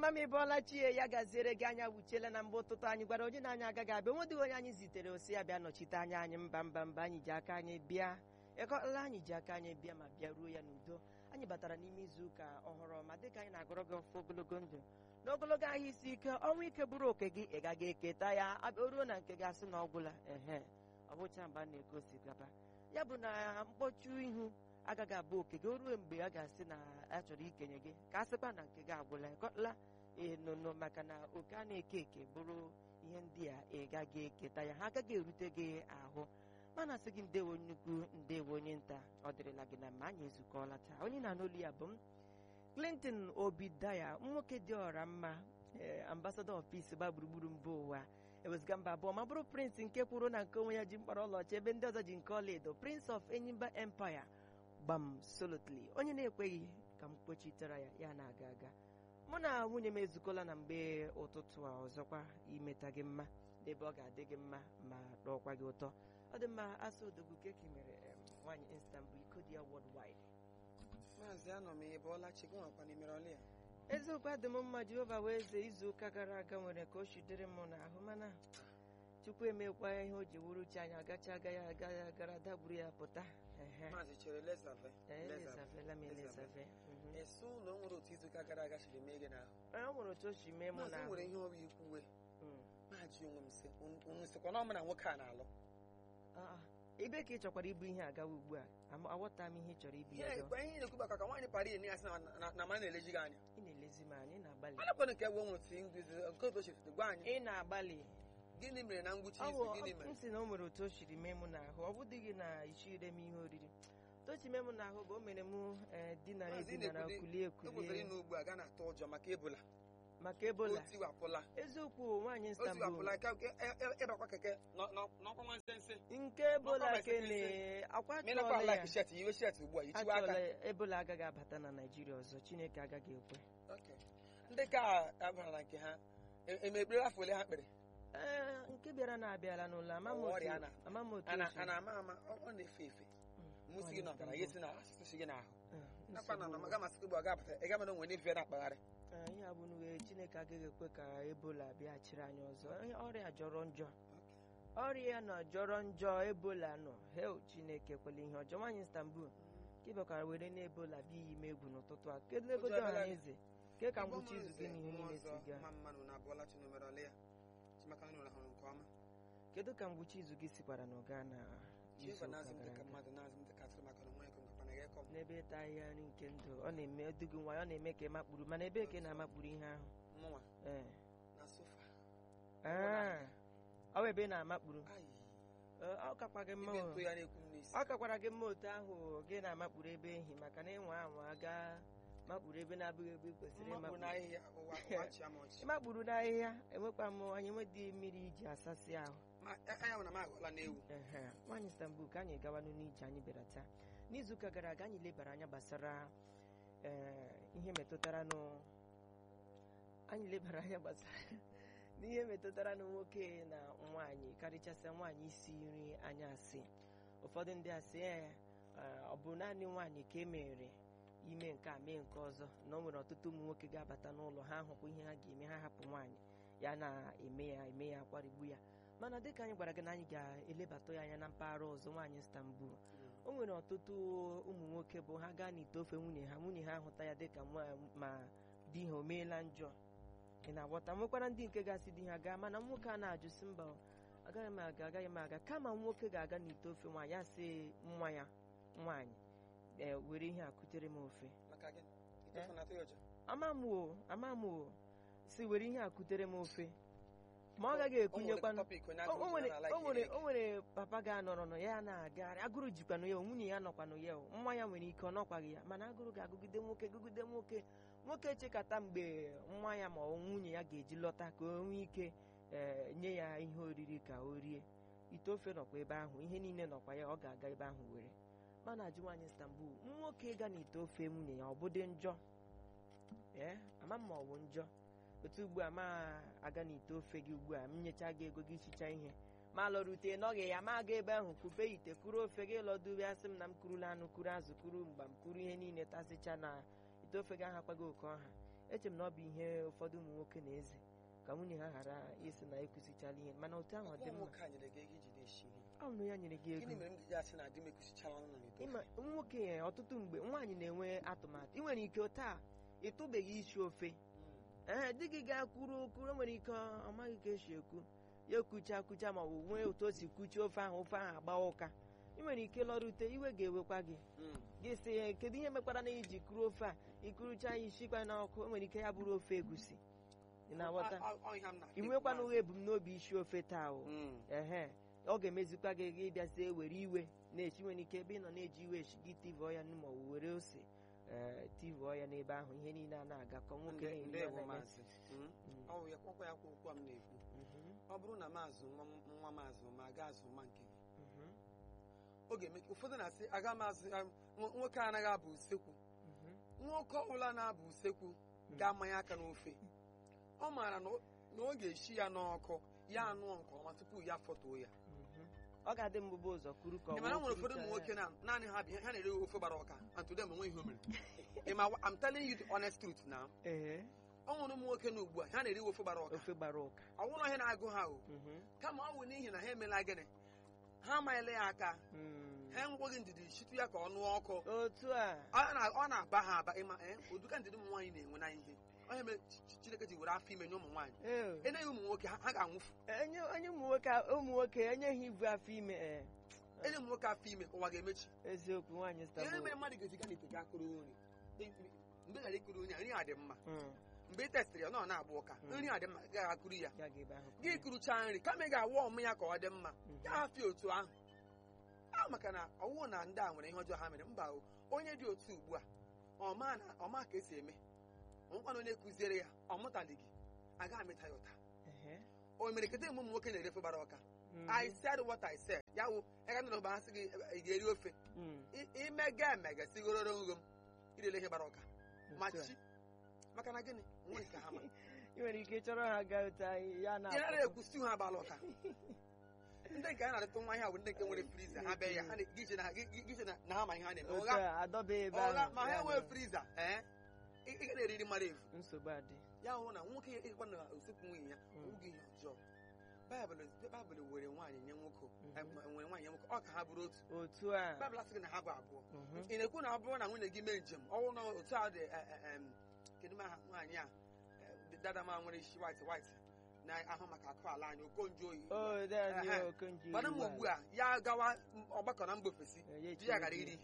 ama m ịbọọla chie ya gaziere gị anya wuchiela na mgbe ụtụtụ anyị gwara onye na-anya agaghị abịa nwedịghị onye anyị zitere osi ya bịa nọchite anya anyị mba mba mba anyị ji aka anyị bịa ịkọla anyị ji aka anyị bịa ma bịa ruo ya n'udo anyị batara n'ime izu ụka ọhụrụ ọma dịka anyị na-agọrọ gị ọfụ ogologo ndụ n'ogologo ahịa isi ike ọnwa ike bụrụ oke gị ị gaghị eketa ya abịa ruo na nke gị asị na ọ gwụla ehe ọ bụcha mgbe a na-egosi gaba ya bụ na mkpọchu ihu agaghị abụ oke gị o ruo mgbe a ga-asị na a chọrọ ikenye gị ka a sịkwa na nke gị agwụla ịkọla enono maka na oke a na-eke eke bụrụ ihe ndị a ị gaghị eketa ya ha agaghị erute gị ahụ mana sị gị ndewo nnukwu ndewo onye nta ọ dịrịla gị na mma anyị ezukọọla taa onye na-anụ olu ya bụ m Clinton Obidaya nwoke dị ọra mma ee ambassador of peace gba gburugburu mba ụwa ewezụga mba abụọ ma bụrụ prince nke kwuru na nke onwe ya ji mkpara ọlaọcha ebe ndị ọzọ ji nke ọlaedo prince of enyimba empire gbam solotly onye na-ekweghị ka m kpochitere ya ya na-aga aga mụ na nwunye m ezukọla na mgbe ụtụtụ a ọzọkwa imeta gị mma n'ebe ọ ga-adị gị mma ma rọọkwa gị ụtọ ọ dị mma asụ odogwu keki mere em, nwaanyị Istanbul iko dị ya worldwide maazị anọ m ịbọọla chi gị nwakwa n'imere ọlị ya eziokwu adị m mma jehova wee eze izu ụka gara aga nwere ka o shidere m n'ahụ mana chukwu emekwa ihe o ji wuru chi anyị agacha agaghị aga ya gara dagburu ya pụta ehe maazị chere lezafe Ee, elezavela m elezafe Mhm. esi ụlọ o nwere otu izuụka gara aga siri mee gị n'ahụ Ee, o nwere otu o si mee mụ maazị na nwere ihe ọrụ ikwuwe maajị onwe m sị unu sịkwa na ọ mụ na nwoke a na-alụ ebe ka ị chọkwara ibu ihe agawa ugbu a Ama- aghọta m ihe ị chọrọ ibu ihe ya gawa. ekwe ihe na-ekwu maka ka nwaanyị para ihe na-asị na- na- na ma na-eleji gị anya ị na-elezi m anya ị na-agbalị anakwana nke ewe nwere otu nduzi nke otu ochifite gwa anyị ị na-agbalị gịnị mere na ngwụcha ọ izu bụ gịnị m mere sị na o nwere otu o siri mee mụ n'ahụ ọ bụdịghị na ichire m ihe oriri tochi mee mụ n'ahụ bụ o mere mụ ee, dinara Maazị, ị edinara na-ekwuli- kulie e kwesịrị ekulie ịnụ ugbu a ga na-atụ ụjọ maka ebola maka ebola o tiwapụla eziokwu nwaanyị o Istanbul tiwapụla ka e- e- ịbakwa keke nọ- nọ- n'ọkwa nwa nsense nke ebola N'ọkwa ke mesekese. na akwa menakwa chọọla ala ya shet iwe shet ugbu a ichiwe aka achọọla ebola agaghị abata na naijiria ọzọ chineke agaghị ekwe Okay. ndị ka abara na nke ha e- emekpere afọ ole ha kpere ee nke bịara na-abịala n'ụlọ ama m Ọwa otu ọrịa a na- ama m otu a na- o si- a na-ama ama ọ ọ na-efe efe Mm, mụsi gị nwaanyị n'ọbara ya Istanbul. esi na asụsụ si gị n'ahụ Mm, nakwa na nsogbu. na maga masị gị bụ ọ ga-abata ị gama na onwe n'efe na-akpagharị Ee, ihe a bụ n'uwe chineke agaghị ekwe ka ebola bịaghachiri anyị ọzọ Ihe- ọrịa jọrọ njọ ọrịa nọ jọrọ njọ ebola nọ hel chineke kwela ihe ọjọọ nwaanyị Istanbul ka ị bịakwara were na ebola bịa iyi m egwu n'ụtụtụ a kedu ego dị Ụjọ ọha abịala na eze ke ka Igbo ngwụcha izu gị mụrụ na ihe nze, niile nwa si ọzọ, gaa mma mmanụ na abụọla chi numere ọlị ya chimaka nri rahụrụ nke ọma kedu ka ngwụcha izu gị sikwara na ọga na izu chieva ụka na-azụ m gara dịka aga mmadụ na-azụ m dịka atụrụ maka na nwa ya kọmkapa na ga-ekọ m n'ebe ịta ahịhịa nri nke ndụ ọ na-eme dugu nwa ya ọ na-eme ka ị makpuru mana ebe ka ị na-amakpuru ihe ahụ mụnwa ee na sofa Ah, ọ bụ ebe ị na-amakpuru ayi Ee, ọ kakwa gị mma ibe o. ntụ ya na-ekwu m n'isi ọ kakwara gị mma otu ahụ gị na-amakpuru ebe ehi maka na ịnwa anwa gaa makpuru ebe na-abụghị ebe ị kwesịrị mmakpụ ịmakpuru n'ahịhịa ụwa ụwa chi ama ọchị ịmakpuru n'ahịhịa enwekwa m anyị enwedị mmiri iji asasị ahụ ma anya hụ na m aghọla n'ewu Ehe, nwaanyị Istanbul ka anyị gawanụ n'ije anyị bịara taa n'izuụka gara aga anyị lebara anya gbasara ee, ihe metụtara nụ anyị lebara anya gbasara n'ihe metụtara nụ nwoke na nwaanyị karịchasịa nwaanyị isi nri anyasị ụfọdụ ndị asị ee ee, ọ bụ naanị nwaanyị ka e mere ime nke a mee nke ọzọ na o nwere ọtụtụ ụmụ nwoke ga-abata n'ụlọ ha hụkwa ihe ha ga-eme ha hapụ nwaanyị ya na-eme ya eme ya kwarigbu ya mana dịka anyị gwara gị na anyị ga-elebatụ ya anya na mpaghara ọzọ nwaanyị Istanbul o nwere ọtụtụ ụmụ nwoke bụ ha gaa n'ite ofe nwunye ha nwunye ha ahụta ya dịka nwa ma di ha o meela njọ ị na-aghọta nwekwara ndị nke gasị di ha gaa mana nwoke a na-ajụsị mba agaghị m aga agaghị m aga kama nwoke ga-aga n'ite ofe nwaanyị ya sị nwa ya nwaanyị ee were ihe a kutere m ofe maka gị itofu na atụ ya ụjọ ama m o ama m o si were ihe a kutere m ofe ma ọ gaghị O nwere ekunyekwanụ topic onye o agụrụ o nwere na-ala o nwere ikiri o nwere papa ga-anọrọ nọ ya na-agagharị agụrụ jikwanụ ya o, nwunye ya nọkwanụ ya o, nwa ya nwere ike ọ nọkwaghị ya mana agụrụ ga-agụgide nwoke gụgide nwoke nwoke chekata mgbe nwa ya ma ọ nwunye ya ga-eji lọta ka o nwee ike ee, nye ya ihe oriri ka o rie ite ofe nọkwa ebe ahụ ihe niile nọkwa ya ọ ga-aga ebe ahụ were mana ajụ nwaanyị Istanbul nwoke ga n'ite ofe nwunye ya ọ bụdị njọ ee ama m ma ọ bụ njọ otu ugbu a ma aga n'ite ofe gị ugbu a m nyecha gị ego gị chicha ihe ma lọrute nọghị ya ma aga ebe ahụ kupe ite kuru ofe gị lọdube asị m na m kurula anụ kuru azụ kuru mgba m kuru ihe niile tasịcha na ite ofe gị ahakwaghị oke ọha eche m na ọ bụ ihe ụfọdụ ụmụ nwoke na-eze ka nwunye ha ghara isi na ekwusichala ihe mana otu ahụ ọ dị Nwa mma nwoke a nyere gị ego iji na-eshi ihe ọ bụ na ya nyere gị gịnị ego mere m ji asị na di m ekwusichala nọ n'ito ịma nwoke ya ọtụtụ mgbe nwaanyị na-enwe atụmatụ ị nwere ike taa ịtụbeghị isi ofe ee di gị ga-kwuru okwu o nwere ike ọ maghị ka esi ekwu ya ekwucha kwucha ma ọ bụ nwee otu o si kwuchie ofe ahụ ofe ahụ agba ụka ị nwere ike lọrute iwe ga-ewekwa gị gị sị ya kedu ihe mekwara na iji kuru ofe a ikurucha ya isikwa n'ọkụ o nwere ike ya bụrụ ofe egusi ị na-aghọta ị nwekwana ụgha ebumnobi isi ofe taa o ehe ọ ga-emezikwa gị gị bịazie were iwe na-echi nwere ike ebe ị nọ na-eji iwe echi gị tivụọ ya ma ọ bụ were ose ee tivụọ ya n'ebe ahụ ihe niile a na-agakọ nwoke niile ndewo na-eme. maazị Mm. ọ bụ ya kwakwa ya kwa okwu a m na-ekwu Mhm, ọ bụrụ na maazị nwa m- nwa maazị ma aga azụ nwa nke gị mhm, ọ ga-eme ka ụfọdụ na-asị aga m azụ ya- nwo- nwoke anaghị abụ usekwu mhm. nwoke ọbụla na-abụ usekwu ga-amanye aka n'ofe ọ maara na ọ- na ọ ga-eshi ya n'ọkụ ya anụọ nke ọma tupu ya fọtuo ya Mhm. ọ ga-adị mbụba ụzọ kwuru ka ọ ị mara wee nwere ụfọdụ kwurucha ụmụ nwoke ya. na naanị ha bi ha na-ere ofe gbara ọka and today m enweghị ihe o mere ị ma I'm telling you the honest truth now ee ọ nwere ụmụ nwoke na ugbu a ha na-eri ofe gbara ọka ofe gbara ụka ọ nwụrụ ihe na-agụ ha o Mhm, kama ọ bụ n'ihi na ha emela gịnị ha amanyela ya aka mm. ha enweghị ndidi chitu ya ka ọ nụọ ọkụ otu a ọ na- ọ na-aba ha aba ịma ee ụdịka ndidi ụmụ nwaanyị na-enwe na ihe onye mere Ch- Ch- Chineke ji were afọ ime nye ụmụ nwaanyị Ee. enyeghị ụmụ nwoke ha ha ga-anwụfu enye onye ụmụ nwoke ụmụ nwoke enyeghị ibu afọ ime ee enye ụmụ nwoke afọ ime ụwa ga-emechi eziokwu nwaanyị ihe stabo mere mmadụ ga-eziga n'ite ga akụrụ nri mgbe ghara ikuru nri a, nri a dị mma Mm, mgbe ị testịrị ya ọ na-agba ụka Mm. nri a dị mma ị gaghị akụrụ ya ya ga-ebe ahụ gị kurucha nri kama ị ga-awa ọmụ ya ka ọ dị mma Mhm. ya hafịa otu ahụ a maka na ọwụ na ndị a nwere ihe ọjọọ ha mere mba o onye dị otu ugbu a ọma na ọma ka esi eme ọnwụkwana onye kụziere ya ọ mụtalighị agaghị amịta ya ụta Ehe. o mere kete mgbe ụmụ nwoke na-erefe gbara ọka Mhm. I said what I said ya wụ ịga n'ụlọ ha sị gị ị ga-eri ofe Mm, I- imega emega sigororo nghom irele ihe gbara ọka ma otu a. chi maka na gịnị nwere nke ha ma ị nwere ike ịchọrọ ha gaa otu anyị ya na ị nara ekwu stew ha agbala ụka ndị nke a na-adịtụ nwa ihe a bụ ndị nke nwere friza ha bịa ya ha na- gị che na gị- gị- gị che na- na ha ma ihe ha na-eme otu ụgha a adọba ebe ọgha ahụ ma ha ya enwee na- friza ee ị ị ga na-eriri mmadụ efu nsogbu adị ya hụ na nwoke ịkwa na usekwu nwunye ya Mm. oge ihe ọjọọ baịbụl baịbụl were nwaanyị nye nwoke Mhm. em, nwere nwaanyị nye nwoke ọ ka ha bụrụ otu otu a baịbụl asịghị na ha bụ abụọ Mhm. ị na-ekwu na ọ bụrụ na nwunye gị mee njem ọnwụ na otu a dị e- e- em, kedu ma aha nwaanyị a e, dada ma nwere isi white white na-ahụ maka akụ ala anyị okonjo oyi o dani Ehe. okonji mana m ugbu a ya gawa ọgbakọ na mba ofesi di ya gara iri ihe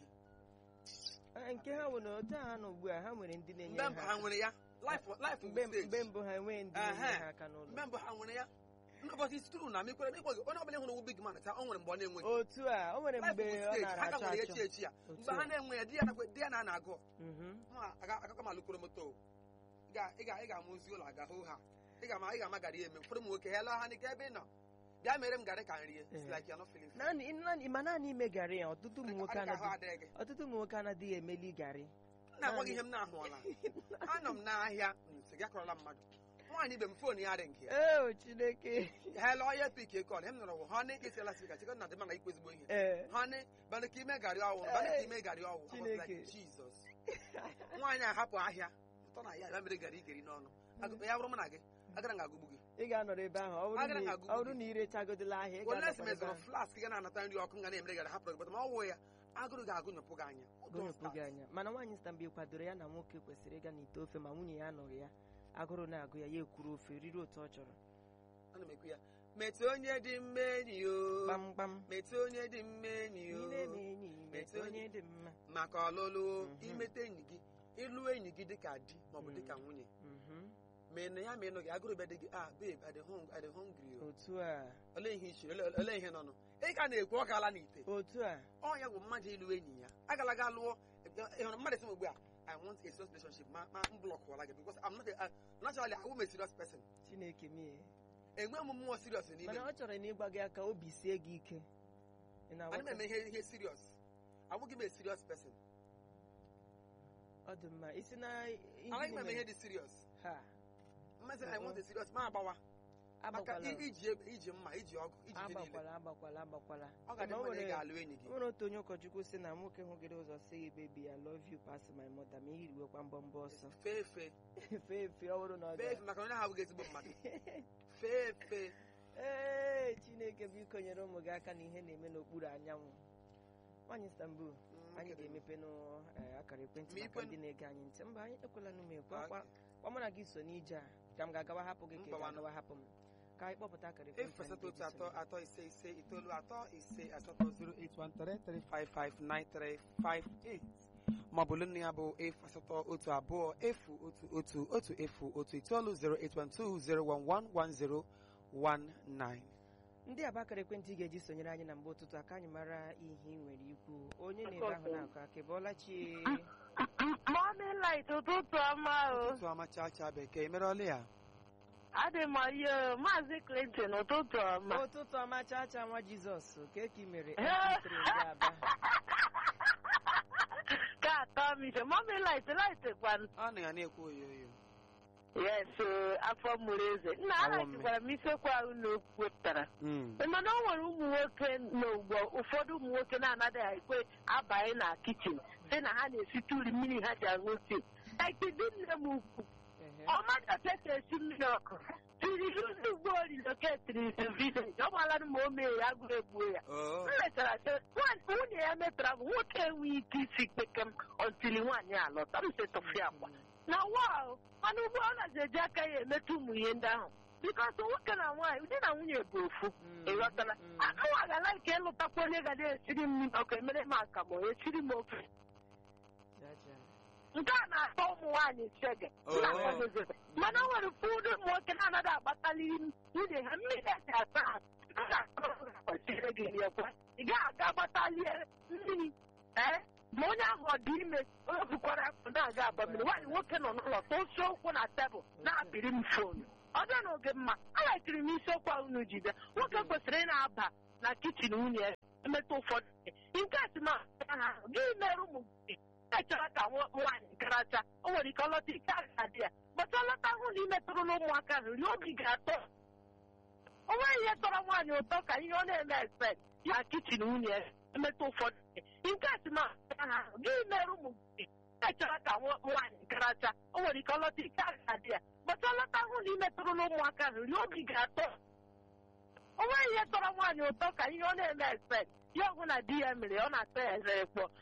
a nke ha bụ na otu a ha nọ ugbu a ha nwere ndị na-enye mgbe mbụ ha aka. nwere ya life life mgbe bụ mgbe stage mbụ ha enweghị ndị na-enye Ehe. ha aka n'ụlọ mgbe mbụ ha nwere ya ụbọchị isi tụrụ na mekwere na ịkweghị onye ọbụla hụrụ owu big man taa o nwere mgbe ọ na-enweghị otu a o nwere life mgbe bụ ọ stage nara ha ka achọ nwere ya echi achọ echi ya Otu mgbe ha a. na-enwe ya di ya na- di ya na na-agụ Mhm. ma akụkọ ma lụkwuru moto o. ị ga- ị ga- ị ga-ama ozi ụlọ aga hụ ha ị ga-ama ị ga-ama garị eme ụfọdụ ụmụ nwoke ha laa ha n'ike ebe ị nọ bịa mere m garị ka nrie It's Eh. like you're not feeling fine. naanị naanị- ma naanị ime garị ya ọtụtụ ụmụ nwoke Ọ dị ka ahụ anaghị adịghị gị ọtụtụ ụmụ nwoke anaghị emeli garị m na-agwa gị ihe m na-ahụọla anọ m n'ahịa m sị gị akọrọla mmadụ nwaanyị ibe m foonu ya dị nke ya ee chineke ha lụọ ya pik kọl m nọrọ wụ ha na ike siela sika chikọ na dị mana ikwu ezigbo ihe ee ha na banụ ka ime garị ọwụ banụ ka ime garị ọwụ I was Chineke. like, Jesus nwaanyị ahapụ ahịa ụtọ na ya ya mere garị igeri n'ọnụ Agụ- ya bụrụ m na gị agara m agụgbu gị ị ga-anọrọ ebe ahụ ọ bụrụ Agara m na- agụgụ ọ bụrụ gị. na ị rechagodila ahịa ị ole ga-anọkwa si ebe mezọrọ ahụ. flask ga na-anata nri ọkụ ga na-emere garị hapụrụ gị bata ma ọ wụ ya agụrụ ga-agụnyepụ gị anya gụnyepụ gị anya mana nwaanyị stambi kwadoro ya na nwoke kwesịrị ịga n'ite ofe ma nwunye ya nọrọ ya agụrụ na-agụ ya ya ekwuru ofe riri otu ọ chọrọ ana m ekwu ya metụ onye dị mma enyi o kpamkpam metụ onye dị mma enyi ị o na-eme enyi Metụ metụ onye dị mma maka ọlụlụ Mhm. imete enyi gị ịlụ enyi gị dịka di maọbụ dịka Mm. nwunye Mhm. ma ị na ya ma ị nọ gị agụrụ bịa dị gị ah babe I dey hung- I dey hungry o otu a olee ihe iche olee ihe nọnụ ị ka na-ekwu ọ gaala n'ite otu a ọ ya bụ mmadụ ịlụ enyi ya agala ga lụọ ị hụrụ mmadụ sị m ugbu a I want a serious relationship ma ma m blọkụọla gị because I'm not a, uh, naturally I am a serious person chineke mie enwe m mmụọ serious n'ime mana m ọ chọrọ na ịgba gị aka obi sie gị ike ị ana m na-aghọta eme ihe ihe serious abụghị m a serious person ọ dị mma isi na ihe anaghị m eme niile- ihe dị serious ha mmasị I want a serious ma agbawa maka agbakwala i- iji egbe iji mma iji ọgụ iji ihe niile agbakwala agbakwala agbakwala ọ ga-adị Mana o mma na ị nwere- ga-alụ enyi gị o nwere otu onye ụkọchukwu si na nwoke hụgịrị ụzọ sị gị bebi I love you pass my mother ma ihiriwekwa mbọ mbọ ọsọ fee efe fee efe ọ bụrụ na ọ fee ga efe maka na onye ahụ abụghị ezigbo mmadụ fee efe ee chineke biko nyere ụmụ gị aka na ihe na-eme n'okpuru anyanwụ nwaanyị Istanbul Mm, anyị oke dị ga-emepe n'akara ekwentị Ma maka ikwe- ndị na-ege anyị ntị mba anyị ekwela n'ume mma. kwa kwa mụ na gị so n'ije a ka m ga-agawa hapụ gị ka ị Mbawanụ. ga-agawa hapụ m ka anyị kpọpụta akara ekwentị efu anyị asatọ otu ga-eji atọ sonye. atọ ise ise itoolu atọ ise asatọ 08133559358 maọbụ nne ya bụ efu asatọ otu abụọ efu otu otu otu efu otu itoolu 08120111019 ndị a bụ akara ekwentị ị ga-eji sonyere anyị na mgbe ụtụtụ aka anyị mara ihe ị nwere ikwu onye na-ebe ahụ na-akọ aka bụọla chi Morning light ụtụtụ ọma o. ụtụtụ ọma chaa chaa bekee merọla ya Adị m oyi Maazị Clinton ụtụtụ ọma. ụtụtụ ọma chaa chaa nwa jizọs ka eke mere epitiri ndị aba Ka atọ m ise. Morning light light kwan. ọ na ya na-ekwu oyoyo Yes, o, afọ mụrụ eze. Nna Awọ a mme. gwara m isiokwu ahụ na o wepụtara. Mm. mana o nwere ụmụ nwoke n'ugbo ụfọdụ ụmụ nwoke na-anaghị ekwe abanye na kichin sị na ha na-esite uri mmiri ha ji aṅụ tii ekidi nne m ukwu Ehe. ọmadapeta esi mmiri ọkụ tiri ndị ugbo riloketiri vileji ọ gbalara ma o mee ya agụrụ egbuo ya Oh. m mechara sị "Nwa- nwunye ya metara bụ nwoke enweghị ike isi kpekem ọntili nwaanyị alọta m setọfi akwa na wa mana ugbu a ọ nazi eji aka ya emetụ ụmụ ihe ndị ahụ bikọs nwoke na nwaanyị di na nwunye bụ ofu Mm, ịghọtala mm. anụnwa gala nke ịlụtakwa onye ga na-esiri m mmiri ọkụ emere m akamụ esiri m ofe Chaa chaa. nke a na-atọ ụmụ nwaanyị chege Oh. na-akwadozebe mana o nwere ụfọdụ ụmụ nwoke na-anaghị agbatali nwunye ha mmiri eji asa ha a ga-akọrọ ha kwesịrị gị riekwa ị gaghị aga gbatalie mmiri ee ma onye ahụ ọ dị ime onye bukwara afọ na-aga agba mmiri nwaanyị nwoke nọ n'ụlọ tosie ụkwụ na tebụl na-apịrị m fonu ọ bịa n'oge mma aghachiri m isiokwu ahụ unu jide nwoke kwesịrị ị na-aba na kichin nwunye ya emetụ ụfọdụ ihe. nke a si ma ha gị mere ụmụ gị echara ka nwa- nwaanyị garacha o nwere ike ọlọta ike aga dị ya bata ọlọta hụ na imetụrụ n'ụmụaka ahụ rie obi ga-atọ o nweghị ihe tọrọ nwaanyị ụtọ ka ihe ọ na-eme expect ya kichin nwunye ya emetụ ụfọdụ ihe. nke a si ma ha gị mere ụmụ gị echara ka nwa- nwaanyị garacha o nwere ike ọlọta ike aga dị ya bata ọlọta hụ na imetụrụ n'ụmụaka ahụ rie obi ga-atọ o nweghị ihe tọrọ nwaanyị ụtọ ka ihe ọ na-eme expect ya ọgwụ na di ya mere ọ na-atọ ya eze ekpọ